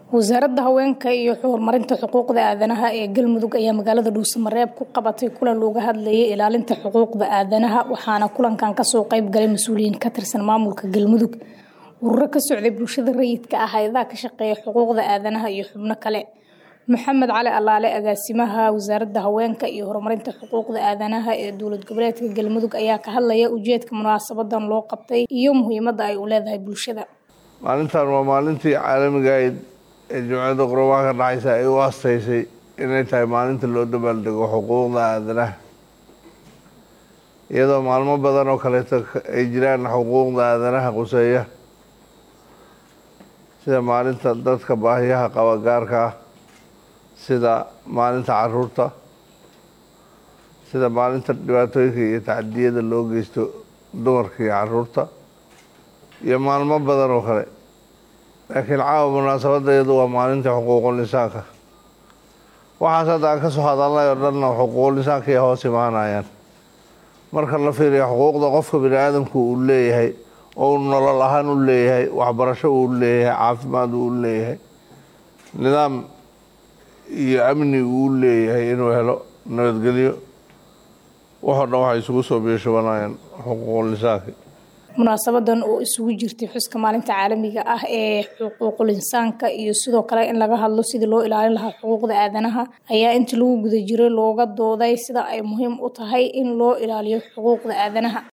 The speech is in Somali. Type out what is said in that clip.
wasaaradda haweenka iyo horumarinta xuquuqda aadanaha ee galmudug ayaa magaalada dhuusamareeb ku qabatay kulan looga hadlayay ilaalinta xuquuqda aadanaha waxaana kulankan kasoo qeyb galay mas-uuliyiin ka tirsan maamulka galmudug ururo ka socday bulshada rayidka ah hay-adaha ka shaqeeya xuquuqda aadanaha iyo xubno kale maxamed cali allaale agaasimaha wasaaradda haweenka iyo horumarinta xuquuqda aadanaha ee dowlad goboleedka galmudug ayaa ka hadlaya ujeedka munaasabadan loo qabtay iyo muhiimadda ay u leedahay bulshada maalintan waa maalintii caalamiga ahayd ee jimciyadda qurbaha ka dhexaysa ay u astaysay inay tahay maalinta loo dabaaldego xuquuqda aadanaha iyadoo maalmo badan oo kaleeto ay jiraan xuquuqda aadanaha quseeya sida maalinta dadka baahiyaha qaba gaarka ah sida maalinta caruurta sida maalinta dhibaatooyinka iyo tacadiyada loo geysto dumarka iyo caruurta iyo maalmo badan oo kale laakiin caawa munaasabadda iyadu waa maalintii xuquuqul insaanka waxaas hadda aan ka soo hadalnay oo dhanna xuquuqul insaanka ay hoos imaanayaan marka la fiiriyo xuquuqda qofka bini aadamku uu leeyahay oo uu nolol ahaan u leeyahay waxbarasho uu leeyahay caafimaad uu leeyahay nidaam iyo amni uu leeyahay inuu helo nabadgelyo waxoo dhan waxay isugu soo biishubanayaan xuquuqul insaanka munaasabadan oo isugu jirtay xuska maalinta caalamiga ah ee xuquuqul insaanka iyo sidoo kale in laga hadlo sidii loo ilaalin lahaa xuquuqda aadanaha ayaa intii lagu guda jiray looga dooday sida ay muhiim u tahay in loo ilaaliyo xuquuqda aadanaha